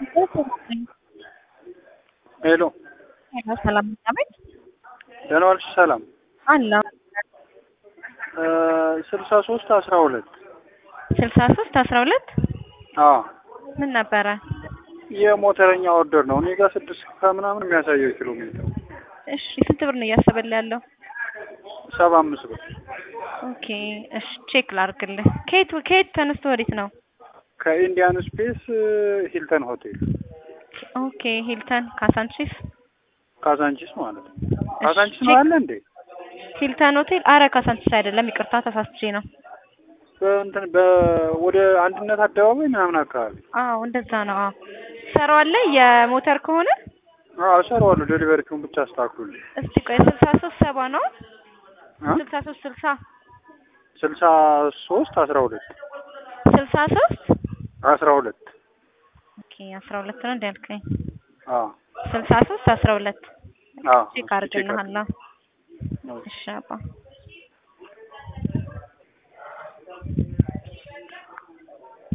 ሄሎ ሰላም አቤት ደህና ዋልሽ? ሰላም አለ ስልሳ ሶስት አስራ ሁለት ስልሳ ሶስት አስራ ሁለት አዎ ምን ነበረ? የሞተረኛ ኦርደር ነው። እኔ ጋር ስድስት ከምናምን የሚያሳየው ኪሎ ሜትር እሺ ስንት ብር ነው እያሰበልህ ያለው? ሰባ አምስት ብር ኦኬ እሺ ቼክ ላድርግልህ። ከየት ከየት ተነስቶ ወዴት ነው? ከኢንዲያን ስፔስ ሂልተን ሆቴል ኦኬ ሂልተን ካሳንቺስ ካዛንቺስ ማለት ነው። ካዛንቺስ ነው አለ እንዴ? ሂልተን ሆቴል አረ ካሳንቺስ አይደለም ይቅርታ ተሳስቼ ነው። በእንትን በ ወደ አንድነት አደባባይ ምናምን አካባቢ አዎ እንደዛ ነው። አዎ ትሰራዋለህ የሞተር ከሆነ አዎ እሰራዋለሁ። ዴሊቨሪውን ብቻ አስተካክሉልኝ። እስቲ ቆይ ስልሳ ሶስት ሰባ ነው እ ስልሳ ሶስት ስልሳ ስልሳ ሶስት አስራ ሁለት ስልሳ ሶስት አስራ ሁለት ኦኬ አስራ ሁለት ነው እንዳልከኝ አዎ ስልሳ ሶስት አስራ ሁለት አዎ ቼክ አድርግልሃለሁ። እሺ አባ